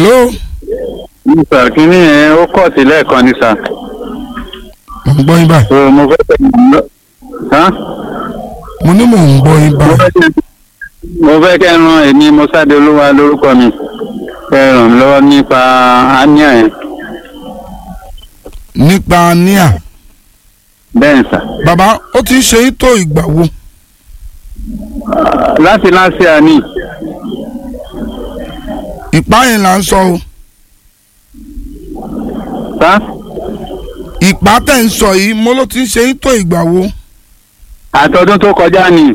hello sà kínní yẹn ó kọ̀ sí lẹ́ẹ̀kan ni sà. mo ń gbọ́ yín báyìí so mo fẹ́ kẹ́ hàn? mo ní mò ń gbọ́ yín mo báyìí fẹ́ kẹ́ mo fẹ́ kẹ́ ran èmi mọ́sáde olúwa lórúkọ mi kẹ́ ràn mí lọ́wọ́ nípa ania yẹn nípa níà bẹ́ẹ̀ sà. bàbá ó ti ń ṣe yín tó ìgbà wo láti láti àní ìpá yẹn là ń sọ o sá ìpá tẹ̀ ń sọ yìí mo ló ti ń ṣe yín tó ìgbà wo àtọdún tó kọjá ni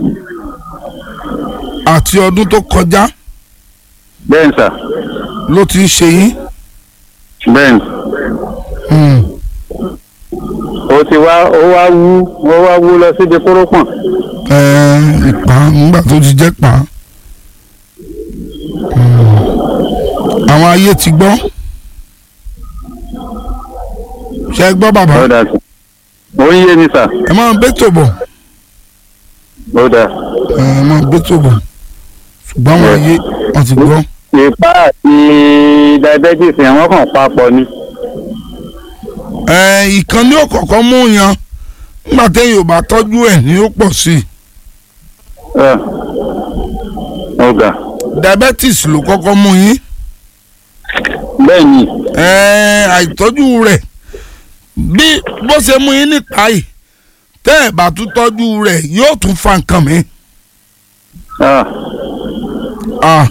àti ọdún tó kọjá bẹ́ẹ̀ sà ló ti ń ṣe yín. bẹ́ẹ̀ Hmm. ó ti wá ó wá wú ó wá wú lọ síbi kórópọ̀n Ẹ, ìpá ńgbà tó ti jẹ́ pá. Hmm. àwọn ayé ti gbọ́. ṣe é gbọ́ bàbá ó dà sí ó ń yé mi sà ẹ máa bẹ́tò bọ̀ ó dà ẹ máa bẹ́tò bọ̀ ṣùgbọ́n àwọn ayé wọ́n ti gbọ́. ìpá àti diabetes yẹn wọ́n kàn papọ̀ ni ẹ ìkan ní òkọ̀ọ̀kan mú yan nígbà téèyàn ò bá tọ́jú ẹ̀ ní ó pọ̀ sí i Ẹ, ó ga diabetes ló kọ́kọ́ mú yín bẹ́ẹ̀ ni ẹ àìtọ́jú rẹ̀ bí bó ṣe mú yín níta yìí tẹ́ ẹ̀ bá tún tọ́jú rẹ̀ yóò tún fa nǹkan mi. Ah, Ah,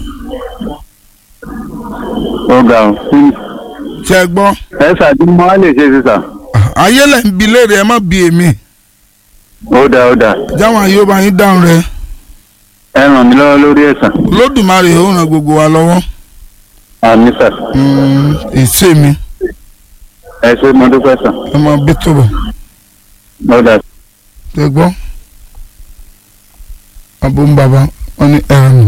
ó ga o ṣe é gbọ́ ẹ ṣàdúmọ́ á lè ṣe sí sà Ah, ayé lẹ̀ ń bi léèrè ẹ má bi èmi ó dà ó dà jáwọn ayé ó bá yín dáhùn rẹ̀ ẹ ràn mí lọ́wọ́ lórí ẹ̀sán lódùmarè ó ràn gbogbo wa lọ́wọ́ àmì sà Mm, èsè mi ẹ ṣe mo dúpẹ́ sà ẹ máa bí tó bọ̀ ó dà ṣe gbọ́ abó ń bàbá wọn ní ẹ̀rọ mi.